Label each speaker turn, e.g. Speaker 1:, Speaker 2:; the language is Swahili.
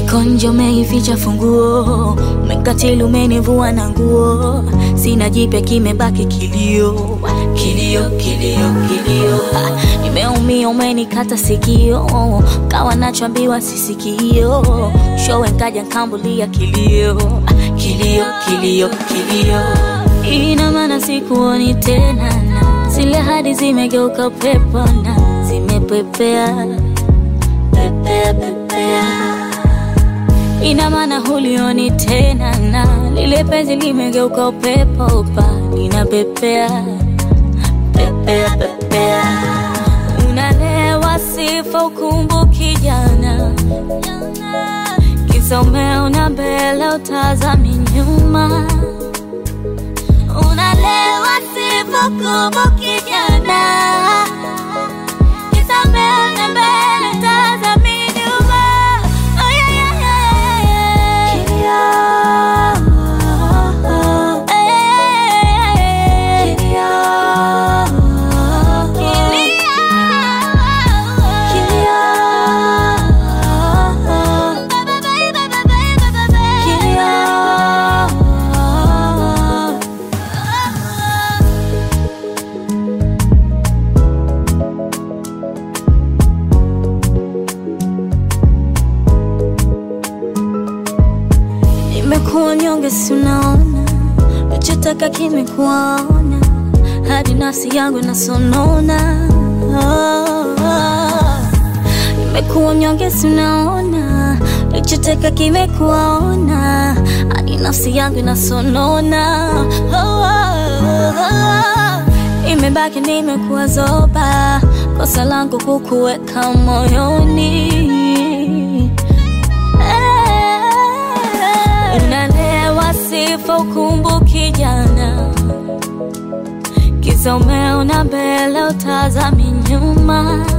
Speaker 1: Niko nje umeificha funguo, umekatili umenivua na nguo, sina jipya kimebaki kilio, kilio, kilio, kilio. Ah, Nimeumia umenikata sikio, kawa nachoambiwa sisikio, showe nkaja nkambulia kilio, Ah, kilio, kilio, kilio. Ina maana sikuoni tena, na zile hadi zimegeuka pepo na zimepepea pepea, pepea ina maana hulioni tena na lile penzi limegeuka upepo pa linapepea pepea pepea unalewa sifa ukumbuki jana kisa umeona mbele utazami nyuma unalewa sifa ukumbuki jana kisa umeona mbele utazami nyuma oh, yeah, yeah, yeah, yeah, yeah. Nimekuwa nyonge, si unaona, nachotaka kimekuwaona, hadi nafsi yangu nasonona. Oh, oh. Nimekuwa nyonge, si unaona, nachotaka kimekuwaona, hadi nafsi yangu nasonona. Oh, oh, oh. Imebaki nimekuwa zoba, kosa langu kukuweka moyoni unalewa sifa ukumbuki jana kisa umeona mbele utazami nyuma